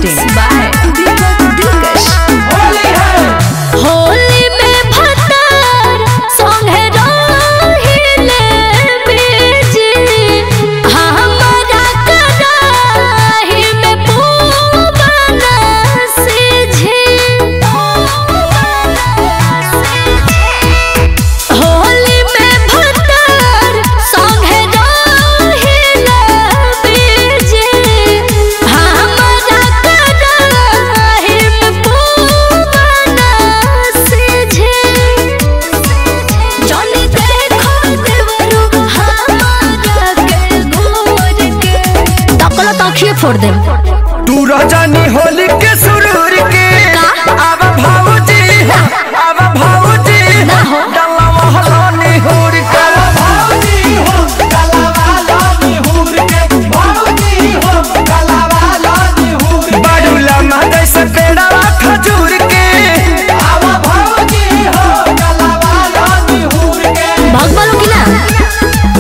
masti.in. By दीपक दिलकश होली में भतार संगे रहिले बीजी हमरा कराही में पूवन सीझी होली में भतार संगे रहिले बीजी हमरा कराही में पूवन सीझी जनी देखो देवरू हमारा के घूर के तकला तखिए फोड़ देम तू रजनी होली के सुरूर के का? अब भाऊजी अब भाऊजी ना हो। डल्ला महला निहुर के बाडूला मादै से पेड़ा खजूर के भाग बालो की ना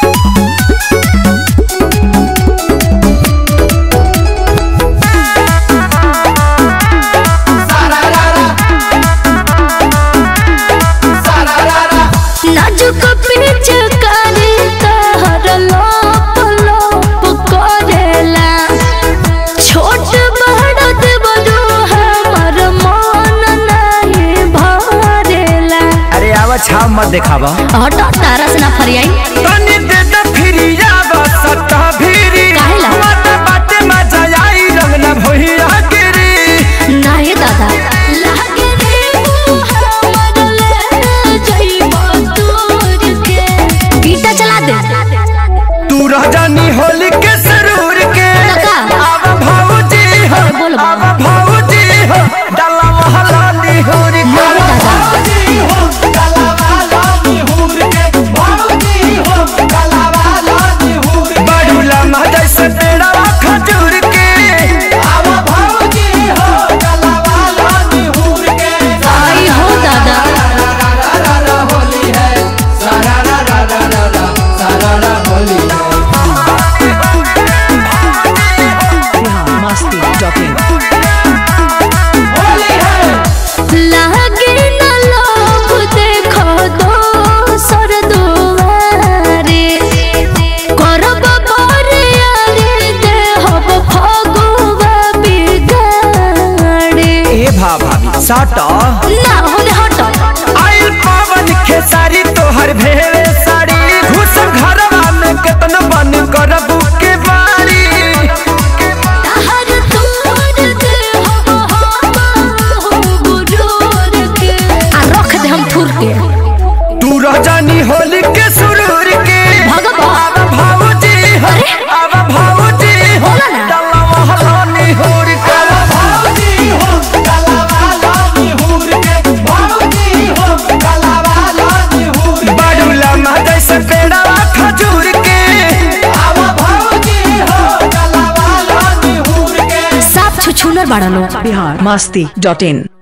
नाजुक पीछ करे तहर लोप लोप करेला छोट बड़ देवरू हमर मन नहीं भरेला अरे आवा छाव मत देखावा हट तारा से ना फरियाई तनी दे दे फिरिया बसत भिरी काहेला? बाटे बाटे मजा आई रंग न भइया गिरी नाही दादा लागे रे तू हमर ले जइबो दूर के गीता चला दे तू रजनी होली के सुरूर के लगा। अब भाऊजी हो बोल बा। अब भाऊजी हो डल्ला महला निहुर के नाही दादा बाडूला मादै से पेड़ा खजूर के आई हो दादा Bihar masti.in. लागे न लोभ देखो दोसर दुआरे करब बरियारे देहब फगुआ बिगाड़े ए भा भाभी साटा ना होने हट आइल पावन खेसारी तोहर भेवे साड़ी घुस घरवा में केतन बन करब के बारी हर तोर देहब हम गुरूर के आ रख दे हम थुर के तू रजनी होली के सुरूर के भगवा। अब भाऊजी हो अरे। अब भाऊजी हो बोला ना। डल्ला महला निहुर के बाडूला मादै से पेड़ा खजूर के साफ छुछुनर बाड़ा लोग Bihar masti.in.